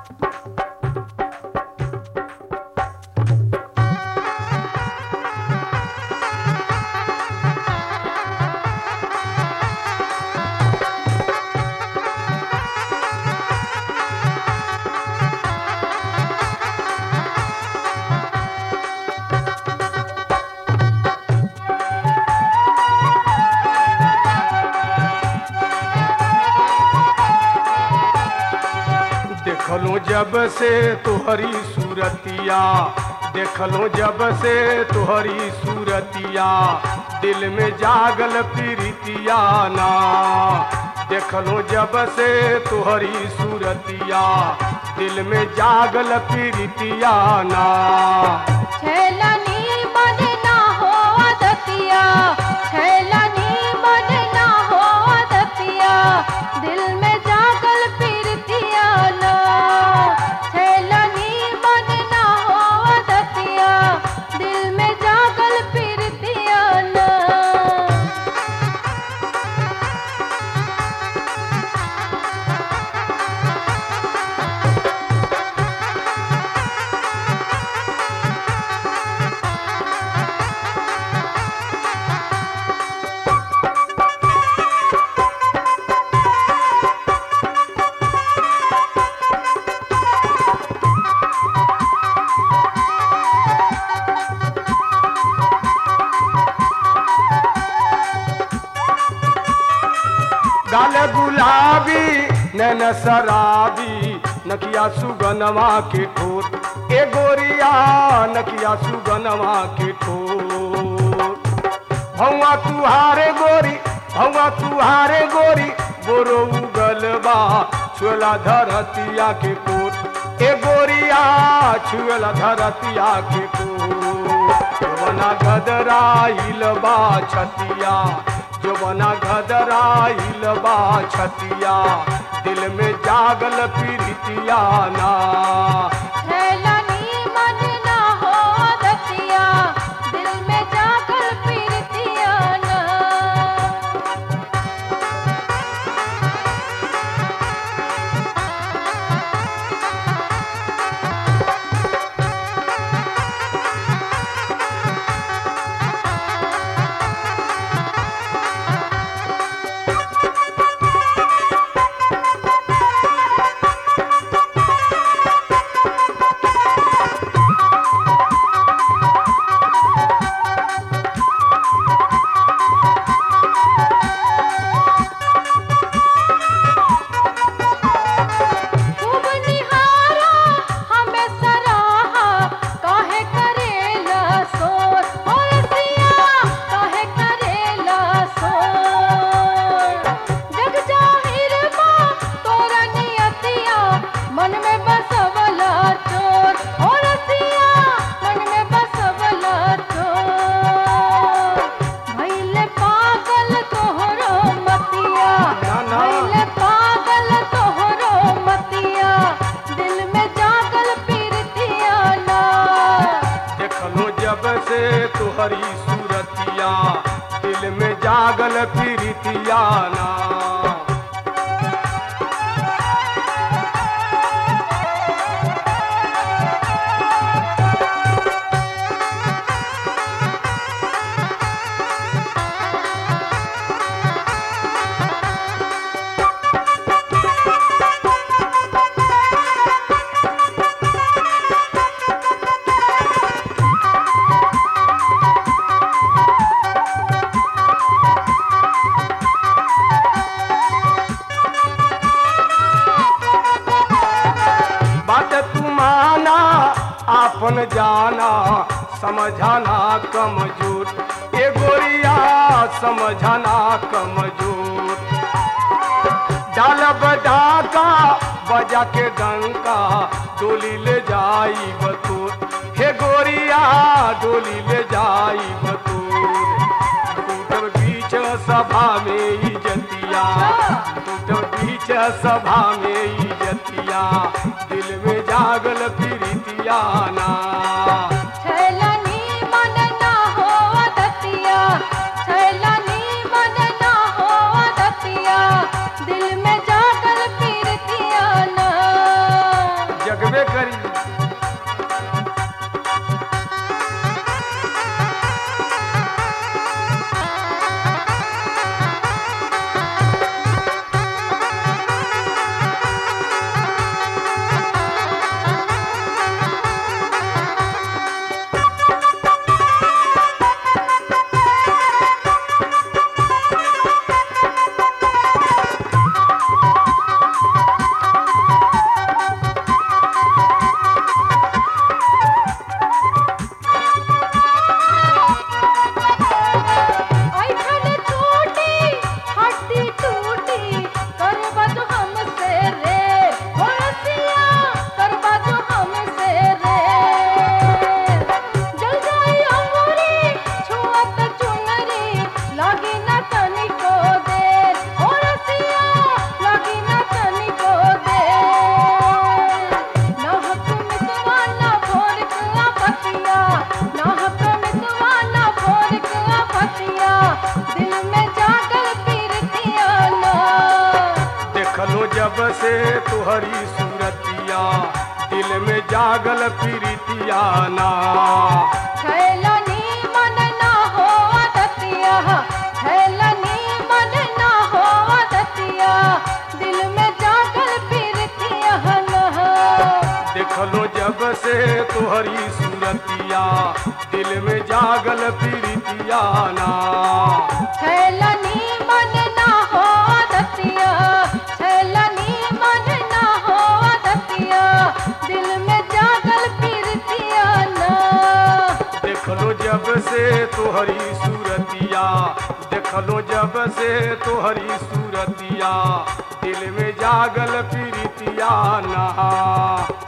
देखलो जब से तुहरी सूरतिया देखलो जब से तुहरी सूरतिया दिल में जागल प्रीतिया ना देखलो जब से तुहरी सूरतिया दिल में जागल प्रीतिया ना छैलनी मन ना हो आदतिया छैलनी मन ना हो आदतिया दिल में जागल पीरतिया ना छैलनी मन ना हो आदतिया दिल में जागल पीरतिया ना गाल गुलाबी नैन शराबी नकिया सुगनवा के ठोर ए गोरिया नकिया सुगनवा के ठोर भौवा तुहारे गोरी भौवा तुहारे गोरी बोरो उगलबा छुएला धरतिया के कोट ए गोरिया छुएला धरतिया के कोट बना गदराइल बा छतिया जो बना गदराइल बा छतिया दिल में जागल पीरितिया ना छैलनी मन ना हो आदतिया दिल में जागल पीरतिया ना खूब निहारा हमें सराहा काहे करेला सोर और सिया काहे करेला सोर जग जाहिर बा तोरा नियतिया मन में बसवला चोर और सिया मन में बसवला चोर भइले पागल तोहरो मतिया ना, ना। भइले पागल तोहरो मतिया दिल में जागल पीरतिया ना देखलो जब से तुहरी सूरतिया दिल में जागल पीरितिया ना बात तुमाना आपन जाना समझाना कमजोर ए गोरिया समझाना कमजोर डालब डाका बजा के डंका डोली ले जाई बतूर हे गोरिया डोली ले जाई बतूर टूटल बीच सभा में इजतिया टूटल बीच सभा में इजतिया दिल में जागल प्रीतिया ना छैलनी मन ना हो आदतिया छैलनी मन ना हो आदतिया दिल में जागल पीरतिया ना तुहरी सूरतिया दिल में जागल प्रीतिया ना छैलनी मन ना हो दतिया छैलनी मन ना हो दतिया दिल में जागल फिरतिया न देखलो जब से तुहरी सूरतिया दिल में जागल प्रीतिया ना छैलनी मन ना हो दतिया छैलनी मन ना हो दतिया दिल में जागल फिरतिया न देखलो जब से तुहरी सूरतिया देखलो जब से तुहरी सूरतिया दिल में जागल प्रीतिया ना